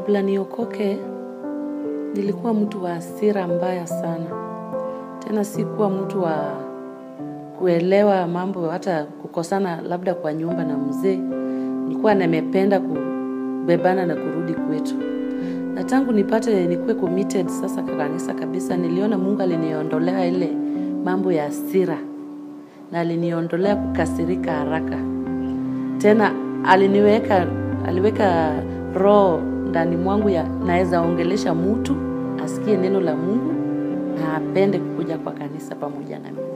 Kabla niokoke, nilikuwa mtu wa hasira mbaya sana. Tena sikuwa mtu wa kuelewa mambo, hata kukosana labda kwa nyumba na mzee. Nilikuwa nimependa kubebana na kurudi kwetu. Na tangu nipate nikuwe committed sasa kwa kanisa kabisa, niliona Mungu aliniondolea ile mambo ya hasira na aliniondolea kukasirika haraka. Tena aliniweka aliweka roho ndani mwangu ya naweza ongelesha mtu asikie neno la Mungu na apende kukuja kwa kanisa pamoja na mimi.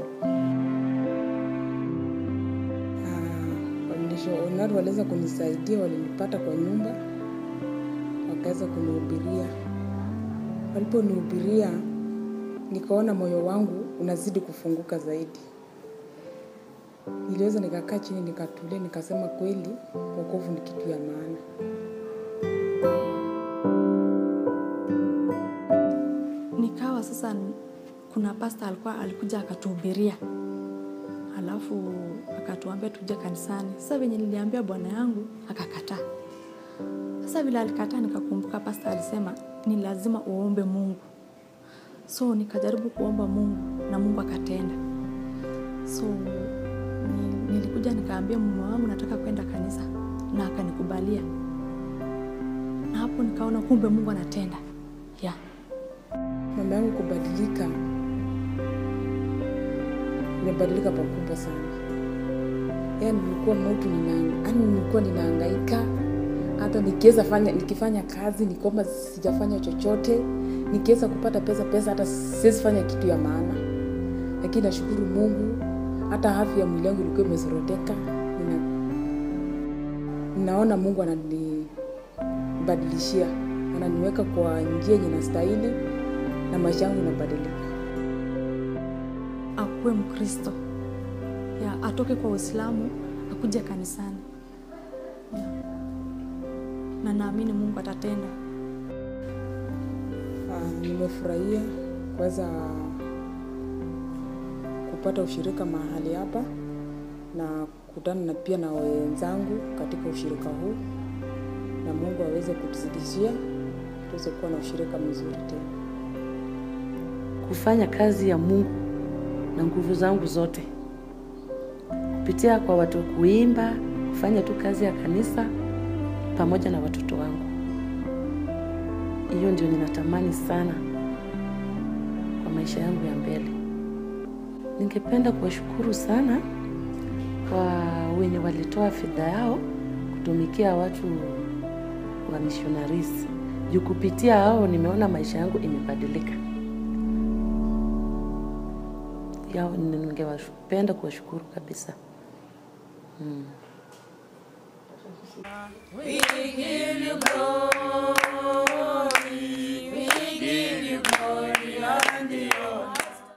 Wamishonari waliweza kunisaidia, walinipata kwa nyumba, wakaweza kunihubiria. Waliponihubiria, nikaona moyo wangu unazidi kufunguka zaidi. Niliweza nikakaa chini, nikatulia, nikasema kweli wokovu ni kitu ya maana. nikawa sasa kuna pasta alikuwa alikuja akatuhubiria alafu akatuambia tuje kanisani sasa venye niliambia bwana yangu akakataa sasa vile alikataa nikakumbuka pasta alisema ni lazima uombe mungu so nikajaribu kuomba mungu na mungu akatenda so ni, nilikuja nikaambia mume wangu nataka kwenda kanisa na akanikubalia na hapo nikaona kumbe mungu anatenda yeah. Mama yangu kubadilika, imebadilika pakubwa sana. Yaani nilikuwa mtu nina, yaani nilikuwa ninahangaika hata nikiweza fanya nikifanya kazi nikiomba sijafanya chochote, nikiweza kupata pesa pesa hata siwezi fanya kitu ya maana, lakini nashukuru Mungu, hata afya ya mwili wangu ilikuwa imesoroteka. Nina, ninaona Mungu ananibadilishia, ananiweka kwa njia yenye nastahili na maisha yangu inabadilika. akuwe mkristo ya atoke kwa uislamu akuja kanisani ya. na naamini mungu atatenda Ah, nimefurahia kuweza kupata ushirika mahali hapa na kukutana na pia na wenzangu katika ushirika huu, na Mungu aweze kutuzidishia tuweze kuwa na ushirika mzuri tena. Kufanya kazi ya Mungu na nguvu zangu zote kupitia kwa watu kuimba, kufanya tu kazi ya kanisa pamoja na watoto wangu. Hiyo ndio ninatamani sana kwa maisha yangu ya mbele. Ningependa kuwashukuru sana kwa wenye walitoa fedha yao kutumikia watu wa missionaries. Juu kupitia hao nimeona maisha yangu imebadilika. Yao ningewapenda kuwashukuru kabisa. Mm. We give you glory.